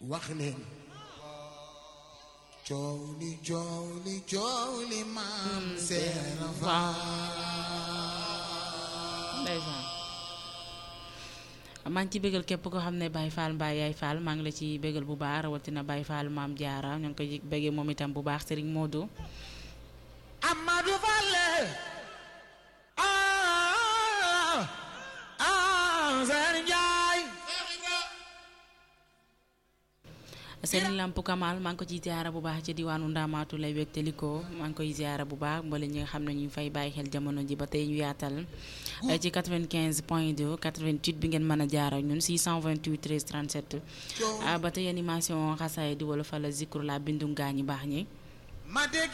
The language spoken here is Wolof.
wax leen coow li coow li coow li maam seera faal ndeysaan maa ngi ci bégal képp koo xam ne Baye Fall Mbaye Yaay Fall maa ngi la ci bégal bu baax rawatina Baye Fall maam Diarra ñoo ngi koy béggee moom itam bu baax Serigne Modou Amadou Falle ah ah Serigne Ndiaye Serigne Lamp Kamal maa ngi ko ciy ziara bu baax ci diwaanu Ndamaatu lay wégtalikoo maa ngi koy ziara bu baax mbala ñi nga xam ne ñu ngi fay bàyyi xel jamono ji ba tey ñu yaatal ci 95 point 2 88 bi ngeen mën a jaar ak ñun 628 13 37 ba tey animation xasaay di wala fa la zikru la bindu gaañi baax ñi ma dégg